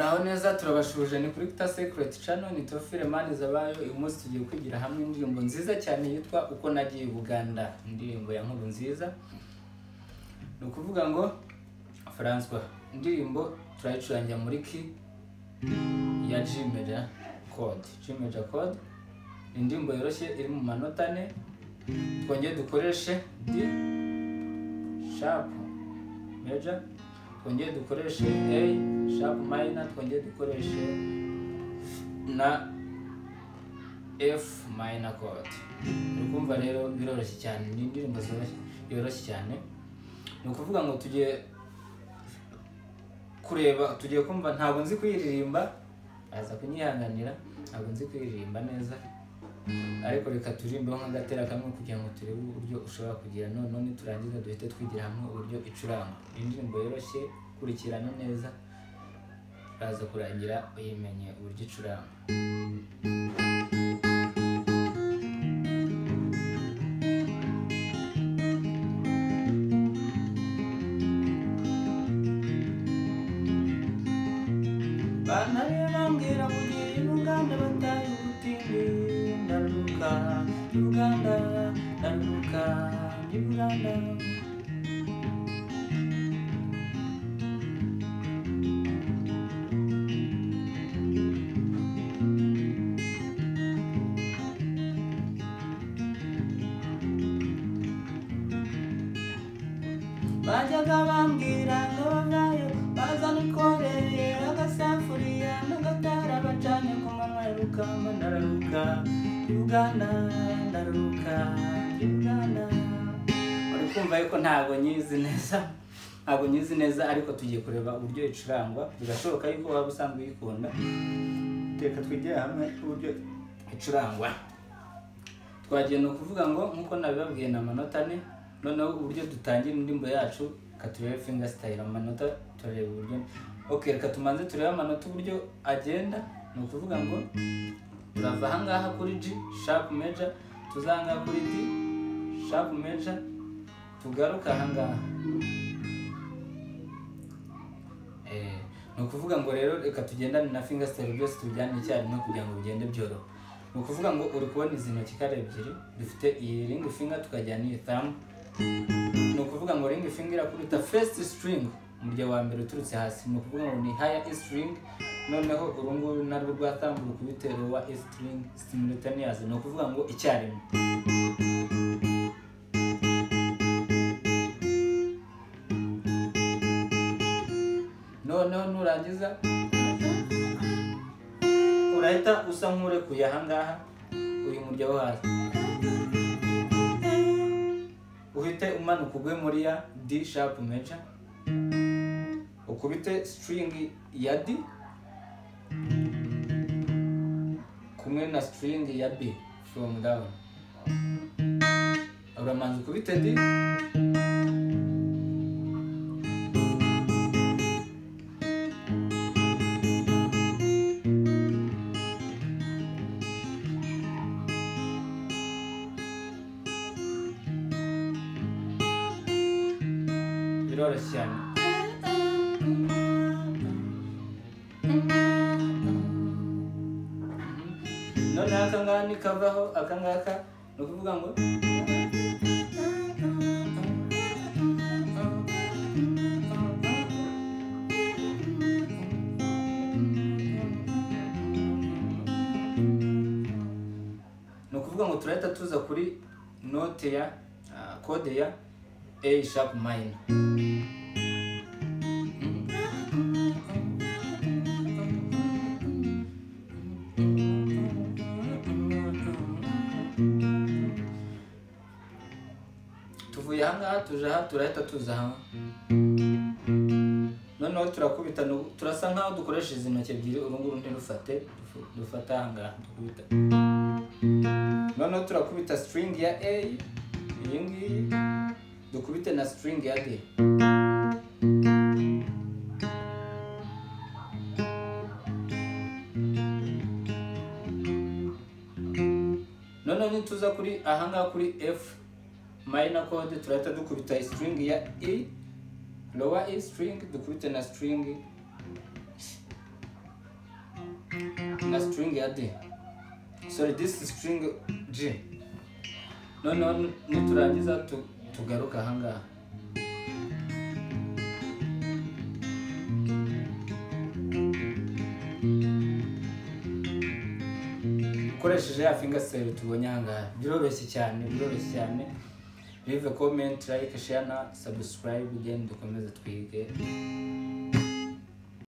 Aho neza turabashuje ni kuri Guitar Secret Channel ni Tofile Maniza bayo uyu munsi tugiye kwigira hamwe indirimbo nziza cyane yitwa Uko Nagiye i Buganda indirimbo ya nkuru nziza ni ukuvuga ngo François indirimbo turayicurangira muri ki ya G major chord G major chord ni indirimbo yoroshye iri mu manota ane twongere dukoreshe D sharp major twongere dukoreshe A sharp minor twongere dukoreshe na F minor chord uri kumva rero biroroshye cyane ni indirimbo zoroshye yoroshye cyane ni ukuvuga ngo tugiye kureba tugiye kumva ntabwo nzi kuyiririmba aza kunyihanganira ntabwo nzi kuyiririmba neza ariko reka turirimbeho nk'agatera kamwe kugira ngo turebe uburyo ushobora kugira noneho niturangiza duhite twigira hamwe uburyo icuranga Ni indirimbo yoroshye kurikirana neza uraza kurangira uyimenye uburyo icuranga bana rero bambwira ngo ugiye i Buganda bataye ubutinde ndaruka i Buganda ndaruka i Buganda bajyaga bambwira ngo nayo bazanikoreye agasafuriya n'agatara bacanye ku manywa y'urukamba ndararuka i Buganda ndaruka i Buganda uri kumva yuko ntabwo nyizi neza ntabwo nyizi neza ariko tugiye kureba uburyo icurangwa birashoboka yuko waba usanzwe uyikunda reka twigire hamwe uburyo icurangwa twagenda kuvuga ngo nk'uko nabibabwiye ni amanota ane noneho uburyo dutangira indirimbo yacu reka turebe finger style amanota turareba uburyo ok reka tumanze turebe amanota uburyo agenda ni ukuvuga ngo turava ahangaha kuri G sharp major tuza ahangaha kuri D sharp major tugaruka ahangaha Eh, ni ukuvuga ngo rero reka tugendane na finger style byose tubijyane icyarimwe kugira ngo bigende byoroha ni ukuvuga ngo uri kubona izi ntoki ko ari ebyiri dufite iyi ring finger tukajyana iyi thumb ni ukuvuga ngo ring finger irakubita first string umurya wa mbere uturutse hasi ni ukuvuga ngo ni higher E string noneho uru nguru narwo rwa thumb rukubite lower E string simultaneous ni ukuvuga ngo icyarimwe noneho nurangiza urahita usa nk'urekuye ahangaha uyu murya wo hasi uhite umanuka ugwe muri ya D sharp major ukubite string ya D kumwe na string ya B from down uramanza ukubite D biroroshye cyane noneho akangaka nikavaho akangaka ni ukuvuga ngo ni ukuvuga ngo turahita tuza kuri note ya ah, kode ya a sharp minor tuvuye ahangaha tuje aha turahita tuza aha noneho turakubita nu- turasa nkaho dukoresha izi ntoki ebyiri uru nguru ntirufate dufu- dufata ahangaha dukubita noneho turakubita string ya a iyi ngiyi dukubite na string ya d noneho nituza kuri ahangaha kuri f minor chord turahita dukubita string ya e lower e string dukubite na string na string ya d sorry this is string g noneho niturangiza tu- tugaruke ahangaha ukoresheje ya fingaseri tubonye ahangaha biroroshye cyane biroroshye cyane leave a comment like share na subscribe ugende dukomeze twige